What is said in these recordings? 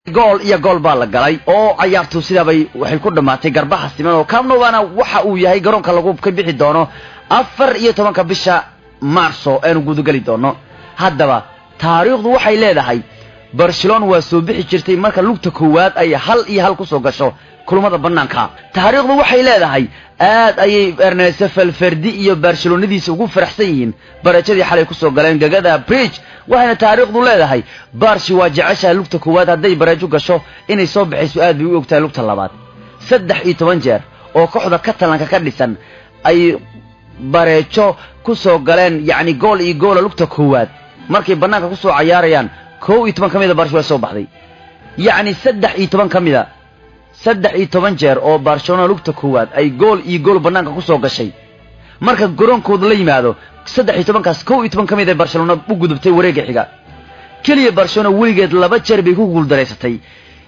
gool iyo gool baa la galay oo cayaartu sidaabay waxay ku dhammaatay garbaha siman oo camnovana waxa uu yahay garoonka lagu ka bixi doono afar iyo tobanka bisha marso aanu gudageli doono haddaba taariikhdu waxay leedahay barcelona waa soo bixi jirtay marka lugta koowaad ay hal iyo hal ku soo gasho kulmada bannaanka taariikhdu waxay leedahay aad ayay ernese felferdi iyo barcelonadiisa ugu faraxsan yihiin barajadii xalay kusoo galeen gegada bridge waxayna taariikhdu leedahay barshi waa jeceshaha lugta koowaad hadday barajo gasho inay soo baxayso aad bay u ogtahay lugta labaad saddex iyo toban jeer oo kooxda katalanka ka dhisan ay bareejo ku soo galeen yacni gool iyo goola lugta koowaad markay bannaanka ku soo cayaarayaan kow iyo toban ka mida barshi waa soo baxday yacni saddex iyo toban ka mida saddex iyo toban jeer oo barcelona lugta koowaad ay gool iyo gool bannaanka ku soo gashay marka garoonkooda la yimaado saddex iyo tobankaas kow iyo toban ka mid ay barcelona u gudubtay wareegga xiga keliya barcelona weligeed laba jeer bay ku guuldaraysatay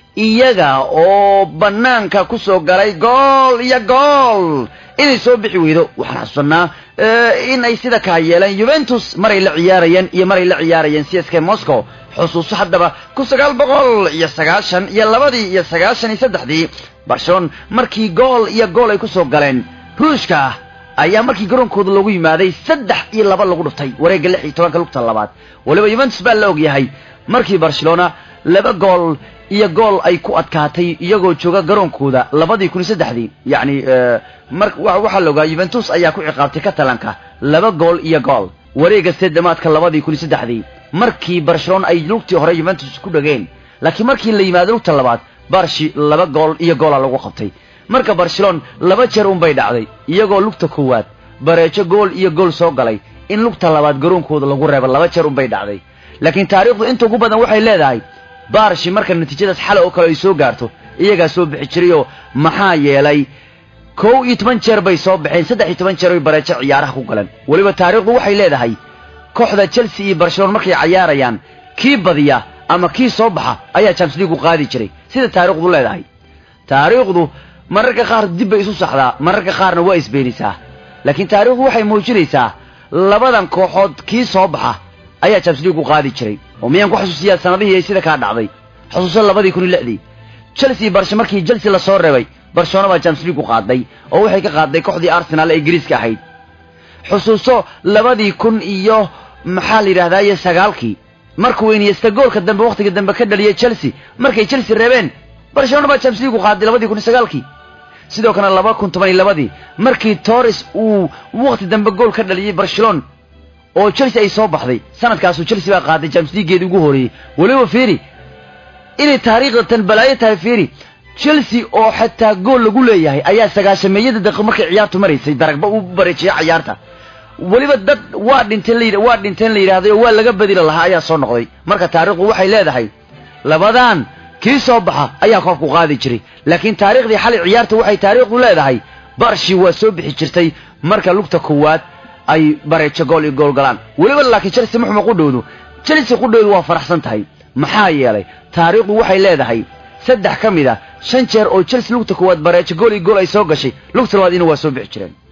iyaga oo bannaanka ku soo galay gool iyo gool inay soo bixi weydo waxaan xasuusanaa in ay sida kaa yeeleen yuventus maray la ciyaarayeen iyo maray la ciyaarayeen c s k moscow xusuuso haddaba kun sagaal boqol iyo sagaashan iyo labadii iyo sagaashan iyo saddexdii barcelona markii gool iyo gool ay ku soo galeen ruushka ayaa markii garoonkooda loogu yimaaday saddex iyo laba lagu dhuftay wareegga lix iyo tobanka lugta labaad waliba yuventus baa la og yahay markii barcelona laba gool iyo gool ay ku adkaatay iyagoo jooga garoonkooda labadii kun iyo saddexdii yacni mar waxaa la ogaa yuventus ayaa ku ciqaabtay katalanka laba gool iyo gool wareegga seedamaadka labadii kun iyo saddexdii markii barcelona ay lugtii hore yuventus ku dhageen laakiin markii la yimaado lugta labaad barshi laba gool iyo goola lagu qabtay marka barcelona laba jeer unbay dhacday iyagoo lugta koowaad bareejo gool iyo gool soo galay in lugta labaad garoonkooda lagu reebo laba jeer unbay dhacday laakiin taariikhdu inta ugu badan waxay leedahay barshi marka natiijadaas xale oo kale ay soo gaarto iyagaa soo bixi jirayoo maxaa yeelay kow iyo toban jeer bay soo baxeen saddex iyo toban jeer bay bareejo ciyaaraha ku galeen weliba taariikhdu waxay leedahay kooxda chelsea iyo barcelona markay cayaarayaan kii badiya ama kii soo baxa ayaa champions league u qaadi jiray sida taariikhdu leedahay taariikhdu mararka qaar dib bay isu saxdaa mararka qaarna waa isbeenisaa laakiin taariikhdu waxay muujinaysaa labadan kooxood kii soo baxa ayaa champions league u qaadi jiray oo miyaan ku xasuusiyaa sanadihii ay sida kaa dhacday xusuuso labadii kun iyo lixdii chelsea iyo barshe markii chelsea la soo reebay barcelona baa champions league u qaaday oo waxay ka qaaday kooxdii arsenal ee ingiriiska ahayd xusuuso labadii kun iyo maxaa la yidhahdaye sagaalkii markuu weyniyesta goolka dambe wakhtiga dambe ka dhaliyay chelsea markay chelsea reebeen barcelona baa champions league u qaaday labadii kun iyo sagaalkii sidoo kale laba kun toban iyo labadii markii torres uu wakhti dambe gool ka dhaliyey barcelona oo chelsea ay soo baxday sanadkaasuu chelsea baa qaaday champions leagueedii ugu horeeyey weliba fiiri inay taariikhda tan balaayo tahay fiiri chelsea oo xataa gool lagu leeyahay ayaa sagaashameeyada daqiiq markay ciyaartu maraysay daragba u bareejiyay cayaarta weliba dad waa dhinteen la waa dhinteen la yidhahday oo waa laga badila lahaa ayaa soo noqday marka taariikhdu waxay leedahay labadan kii soo baxa ayaa koobku qaadi jiray laakiin taariikhdii xalay ciyaarta waxay taariikhdu leedahay barshi waa soo bixi jirtay marka lugta koowaad ay bareejo gool iyo gool galaan weliba laakiin chelsea muxuma qudhowdu chelsea qudhowdu waa faraxsan tahay maxaa yeelay taariikhdu waxay leedahay saddex ka mid a shan jeer oo chelsea lugta koowaad bareejo gool iyo gool ay soo gashay lugta labaad ina waa soo bixi jireen